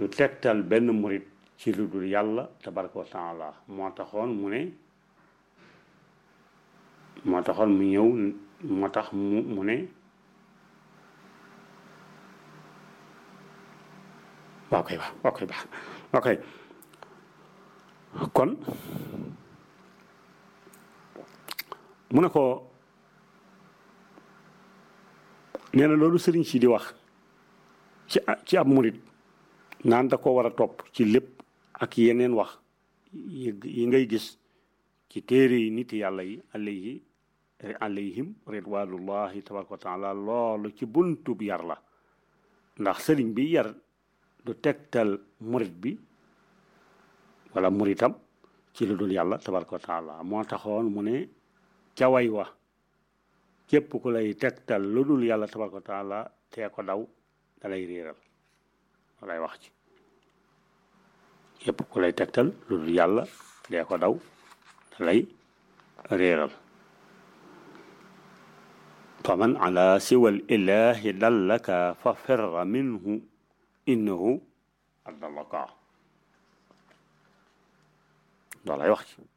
du tegtal benn murit ci lu dul yàlla tabaraka wa taala moo taxoon mu ne moo taxoon mu ñëw moo tax mu mu ne waaw koy baax waaw koy baax waaw koy kon mu ne ko nee na loolu sëriñ si di wax ci ci ab murit naan da ko war a topp ci lépp ak yeneen wax yi ngay gis ci téere yi nit yàlla yi alayhi alayhim ridwanullahi tabaraka wa taala loolu ci buntub yar la ndax sëriñ bi yar du tegtal murit bi wala muritam ci lu dul yàlla tabaraka wa taala moo taxoon mu ne ca way wa képp ku lay tegtal lu dul yàlla tabaraka wa taala tee ko daw da lay réeral lay wax ci képp ku lay tegtal lu dul yàlla dee ko daw da lay réeral fa man ala siwal ilahi dallaka fa firra minhu innahu adallaka loolu lay wax ci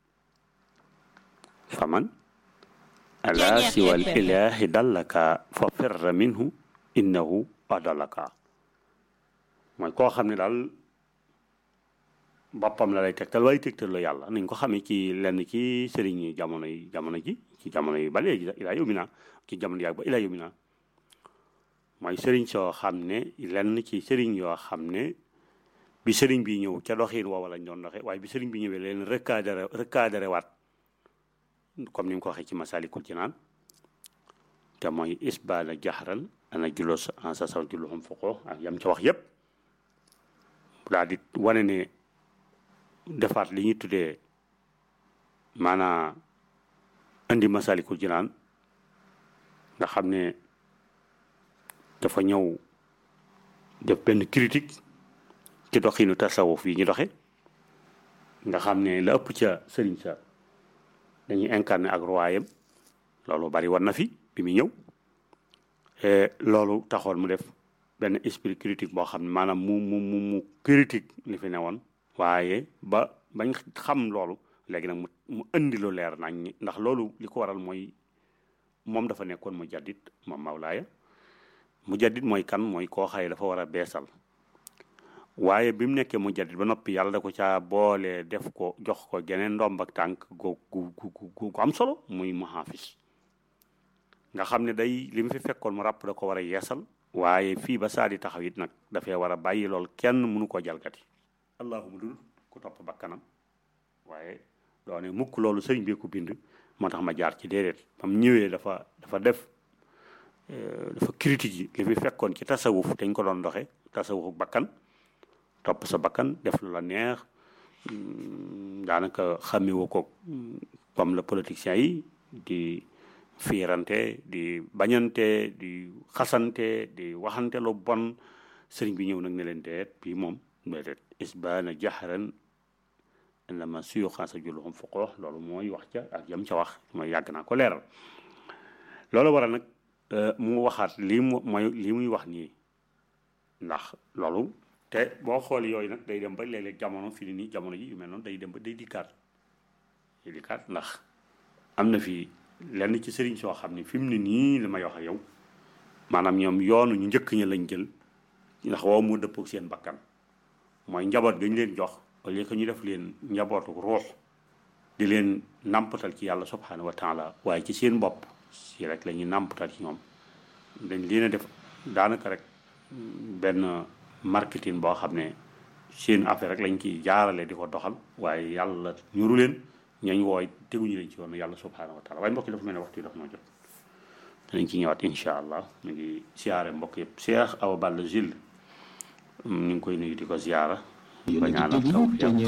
fa man ala siwal ilahi dallaka fa firra minhu innahu adallaka mooy koo xam ne daal boppam la lay tegtal waaye tegtal la yàlla nañ ko xamee ci lenn ci sëriñ yi jamono yi jamono ji ci jamono yi ba léegi ilaa yow mi naa ci jamono yàgg ba ilaa yow mi naa mooy sëriñ soo xam ne lenn ci sëriñ yoo xam ne bi sëriñ bi ñëw ca doxiin woowa lañ doon doxee waaye bi sëriñ bi ñëwee leen recadré recadré waat comme ni mu ko waxee ci Masaalikul Jinaan te mooy isbaala jaxran ana julos en sa saw julluxum foqoo ak yam ca wax yépp daal di wane ne defaat li ñuy tuddee maanaa indi Masaalikul Jinaan nga xam ne dafa ñëw def benn critique ci doxinu tasawuf yi ñu doxe nga xam ne la ëpp ca sëriñ sa dañuy incarné ak royaume loolu bari war na fi bi muy ñëw loolu taxoon mu def benn esprit critique boo xam ne maanaam mu mu mu mu critique li fi newoon waaye ba bañ xam loolu léegi nag mu mu indi lu leer nañ ñi ndax loolu li ko waral mooy moom dafa nekkoon mu jaddit moom Mawlaaya mu jaddit mooy kan mooy koo xaye dafa war a beesal waaye bi mu nekkee mu jaddit ba noppi yàlla da ko caa boole def ko jox ko geneen ndomb ak tànk gu gu gu gu am solo muy muhaafis nga xam ne day li mu fi fekkoon mu ràpp da ko war a yeesal waaye fii ba saa di taxaw it nag dafay war a bàyyi lool kenn mënu koo jalgati allahuma dul ku topp bakkanam waaye doone mukk loolu sëriñ bi ko bind moo tax ma jaar ci déedéet bam ñëwee dafa dafa def dafa critique yi li fi fekkoon ci tasawuf dañ ko doon doxe tasawufu bakkan topp sa bakkan def lu la neex daanaka xàmmewu ko comme le politicien yi di fiirante di bañante di xasante di waxante lu bon sëriñ bi ñëw nag ne leen deet bii moom déedéet isbaana jaxaran indama suyuxaa sa julluxum foqoo loolu mooy wax ca ak yam ca wax mooy yàgg naa ko leeral loolu waral nag mu waxaat lii mu mooy lii muy wax nii ndax loolu te boo xool yooyu nag day dem ba léeg-léeg jamono fi ni nii jamono ji yu mel noonu day dem ba day dikkaat day dikkaat ndax am na fi lenn ci sëriñ soo xam ne fi mu ne nii la may wax ak yow maanaam ñoom yoonu ñu njëkk ña lañ jël ndax woo mu dëppook seen bakkan mooy njaboot ga ñu leen jox au lieu que ñu def leen njabootu ruux di leen nàmpatal ci yàlla subhanahu wa taala waaye ci seen bopp si rek la ñuy nàmpatal ci ñoom dañ leen a def daanaka rek benn marketing boo xam ne seen affaire rek lañ ciy jaarale di ko doxal waaye yàlla ñuru leen ñañ wooy teguñu leen ci yoonu yàlla subhanahu wa taala waaye mbokk yi dafa mel ne waxtu yi dafa noo jot danañ ci ñëwaat incha allah ñu ngi siyaare mbokk yëpp Cheikh Awa Balla Gilles ñu ngi koy nuyu di ko ziyaara ba ñaanal taw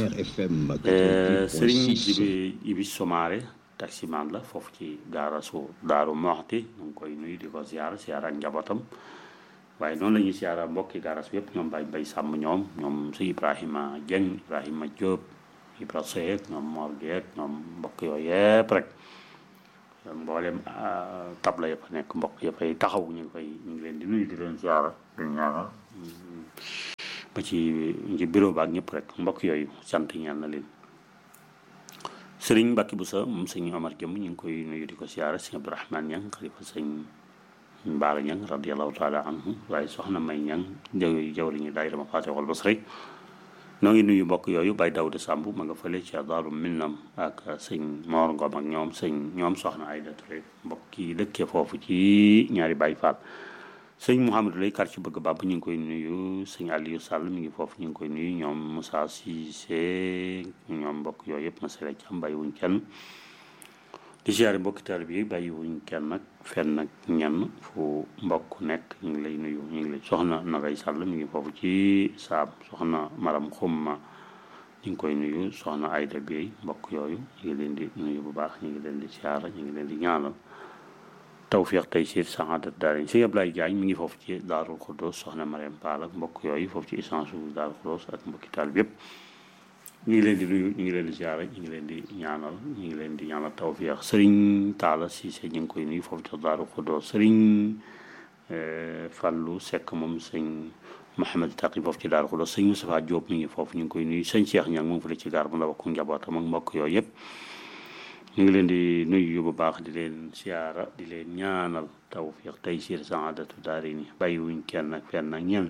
sëriñ Jibi Ibi Somaare taximan la foofu ci gaara su Daaru Moxti ñu ngi koy nuyu di ko ziyaara ziyaara ak njabootam waaye noonu la ñuy siyaara mbokki garas bi yëpp ñoom bay bay sàmm ñoom ñoom su Ibrahima Dieng Ibrahima Diop Ibra Seck ñoom Mor Guèye ñoom mbokk yooyu yëpp rek mboolem tabla yëpp nekk mbokk yëpp ay taxaw ñu ngi koy ñu ngi leen di nuyu di leen siyaara di ñaanal ba ci ci bureau ba ak ñëpp rek mbokk yooyu sant ñaan na leen sëriñ Mbacke Boussa moom sëñ Omar Jëm ñu ngi koy nuyu di ko siyaara sëñ Abdourahmane Ñang xalifa sëñ Mbaara Ñang radiallahu taala anhu waaye soxna May Ñang jaww jawriñu daayira Mafatihul Bichri noo ngi nuyu mbokk yooyu Baye Daouda Samb ma nga fële ci Daaru Minam ak sëñ Mor Ngom ak ñoom sëñ ñoom soxna Ayda Touré mbokk yi dëkkee foofu ci ñaari Baye Fall sëñ Mouhamadou lay kar ci bëgg bàbb ñu ngi koy nuyu sëñ Aliou Sall mi ngi foofu ñu ngi koy nuyu ñoom Moussa Cissé ñoom mbokk yooyu yëpp ma sele ci am bàyyiwuñ kenn di siyaare mbokki taalibe yi bàyyiwuñ kenn nag fenn nag ñenn fu mbokk nekk ñu ngi lay nuyu ñu ngi lay soxna Nagay Sall mi ngi foofu ci saab soxna Maram Xumma ñu ngi koy nuyu soxna Ayda Bey mbokk yooyu ñu ngi leen di nuyu bu baax ñu ngi leen di siyaara ñu ngi leen di ñaanal tawfiq tey siir saadat daal sëñ Ablaye Diagne mi ngi foofu ci Daarul Xuddoos soxna Mariam Paal ak mbokk yooyu foofu ci essence u Daarul Xuddoos ak mbokki taal bi yëpp ñu ngi leen di nuyu ñu ngi leen di ziare ñu ngi leen di ñaanal ñu ngi leen di ñaanal tawfiq sëriñ Taala Siise ñu ngi koy nuyu foofu ci Daarul Xuddoos sëriñ Fàllu Sekk moom sëñ Mouhamed Taqi foofu ci Daarul Xuddoos sëñ Moustapha Diop mi ngi foofu ñu ngi koy nuyu sëñ Cheikh Ñang moom fële ci gaar bu ndaw ak njabootam ak mbokk yooyu yëpp ñu ngi leen di nuyu bu baax di leen siyaara di leen ñaanal tawfiq tey siir saadatu daari ni bàyyiwuñ kenn ak fenn ak ñenn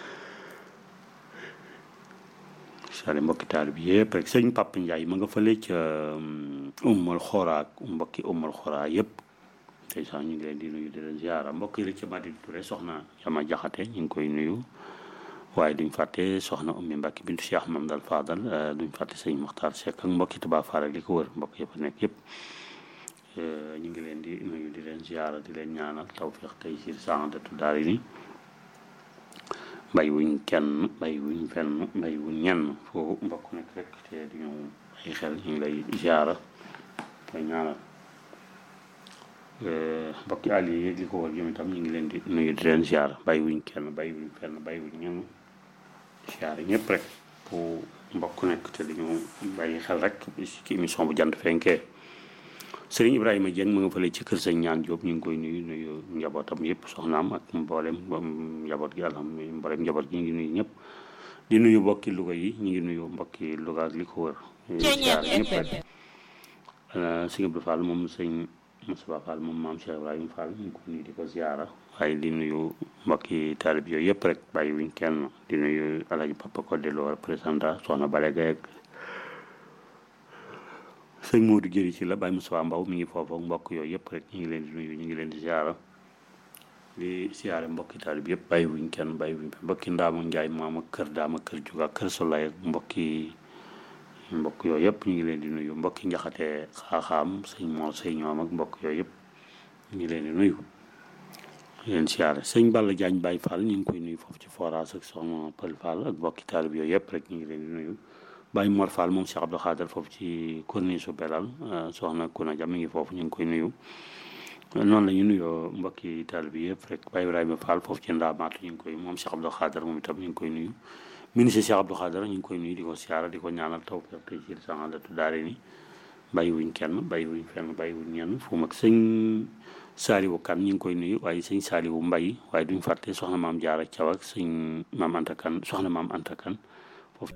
sale mbokki taal bi yëpp rek sëñ Papa Ndiaye ma nga fële ca ummal xoraa mbokki ummal xoraa yëpp tey sax ñu ngi leen di nuyu di leen siyaara mbokk yi la ca Madina Touré soxna Jama Jaxate ñu ngi koy nuyu waaye duñ fàtte soxna ummi Mbacke bintu Cheikh Mamadou Fadal duñ fàtte sëñ Mokhtar Seck ak mbokki Touba Fall ak li ko wër mbokk yëpp nekk yëpp ñu ngi leen di nuyu di leen ziara di leen ñaanal tawfiq tey si saadatu daari ni bay wuñ kenn bay wuñ fenn bay wuñ ñenn foo mbokk nekk rek te du ñu ay xel ñu ngi lay ziara koy ñaanal mbokki àll yi li ko wër jëm itam ñu ngi leen di nuyu di leen ziara bay wuñ kenn bay wuñ fenn bay wuñ ñenn siyaare ñëpp rek fu mbokk nekk te dañu bàyyi xel rek ci émission bu jant fenkee sëriñ Ibrahima Dieng mu nga fële ci kër sëñ ñaan Diop ñu ngi koy nuyu nuyu njabootam yëpp soxnaam ak mboolem njaboot gi alhamdulilah mboolem njaboot gi ñu ngi nuyu ñëpp di nuyu mbokki Louga yi ñu ngi nuyu mbokki Louga ak li ko wër siyaare ñëpp rek sëñ Abdou Fall moom sëñ Moussa Fall moom maam Cheikh Ibrahima Fall ñu ngi ko nuyu di ko ziara waaye di nuyu mbokki taalib yooyu yëpp rek bàyyi wuñ kenn di nuyu alaji papa ko delloo représentant soxna Bale Gaye ak sëñ Modou Jëri ci la Baye Moussa Mbaw mi ngi foofu ak mbokk yooyu yëpp rek ñu ngi leen di nuyu ñu ngi leen di ziara di siyaare mbokki taalib yëpp bàyyi wuñ kenn bàyyi wuñ mbokki Ndaama Njaay maam ak kër daama kër juga kër Solay ak mbokki mbokk yooyu yëpp ñu ngi leen di nuyu mbokki njaxate xaaxaam sëñ moo sëñ ñoom ak mbokk yooyu yëpp ñu ngi leen di nuyu leen siyaare sëñ Balla Jaañ Baay Fall ñu ngi koy nuyu foofu ci forage ak soxna Pël Fall ak mbokki taalib yooyu yëpp rek ñu ngi leen di nuyu Baay Mor Fall moom Cheikh Abdou Khader foofu ci corniche su Belal soxna Kuna Jam mi ngi foofu ñu ngi koy nuyu noonu la ñu nuyoo mbokki taalib yëpp rek Baay Ibrahima Fall foofu ci Ndaamaatu ñu ngi koy moom Cheikh Abdou Khader moom itam ñu ngi koy nuyu ministre Cheikh Abdou Khader ñu ngi koy nuyu di ko siyaara di ko ñaanal tawfiq tey ci saadatu daare ni bàyyi wuñ kenn bàyyi wuñ fenn bàyyi wuñ ñenn fu mag sëñ Saaliwu Kan ñu ngi koy nuyu waaye sëñ Saaliwu Mbay waaye duñ fàtte soxna maam Jaara Caw ak sëñ maam Anta Kan soxna maam Anta Kan foofu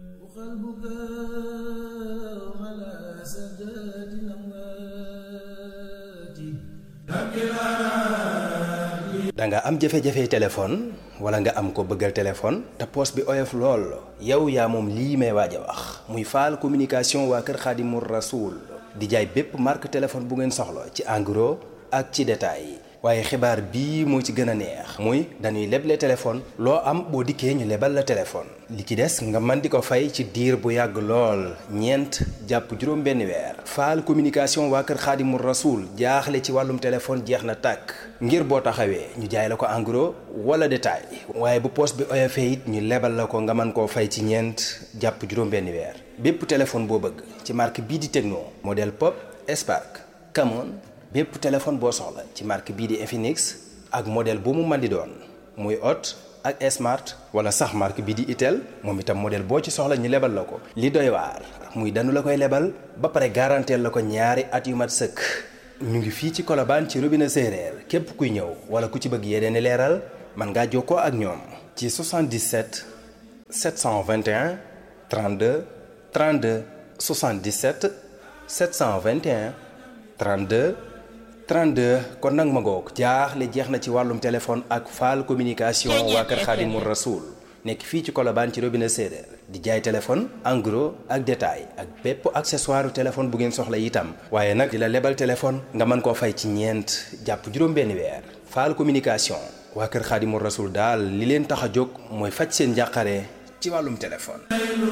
da nga am jafe-jafe téléphone wala nga am ko bëggal téléphone te poos bi oyof lool yow yaa moom lii may waaj a wax muy faal communication waa kër Xaadimu Rasuul di jaay bépp marque téléphone bu ngeen soxla ci en gros ak ci détail waaye xibaar bii moo ci gën a neex muy dañuy leble téléphone loo am boo dikkee ñu lebal la téléphone li ci des nga mën di ko fay ci diir bu yàgg lool ñeent jàpp juróom benn weer faal communication waa kër xaadimu rasuul jaaxle ci wàllum téléphone jeex na tàkk ngir boo taxawee ñu jaay la ko en gros wala détail waaye bu poos bi oyofee it ñu lebal la ko nga mën koo fay ci ñeent jàpp juróom benn weer bépp téléphone boo bëgg ci marque bii di Tecno modèle Pop Spark Camon bépp téléphone boo soxla ci marque bii di Infinix ak modèle bu mu mën di doon muy Hot ak Smart wala sax marque bii di Itel moom itam modèle boo ci soxla ñu lebal la ko. li doy waar muy danu la koy lebal ba pare garanteel la ko ñaari at yu mat sëkk ñu ngi fii ci Colobane ci robinet séeréer képp kuy ñëw wala ku ci bëgg yeneen i leeral mën ngaa jokkoo ak ñoom. ci 77 721 32 32 77 721 32 32 kon nag ma ngoog jaaxle jeex na ci wàllum téléphone ak faal communication waa kër Xaadimu Rasuul nekk fii ci Colobane ci robinet séeréer di jaay téléphone en gros ak détail ak bépp accessoire téléphone bu ngeen soxla itam waaye nag di la lebal téléphone nga mën koo fay ci ñeent jàpp juróom-benni weer faal communication waa kër Xaadimu Rasuul daal li leen tax a jóg mooy faj seen njàqare ci wàllum téléphone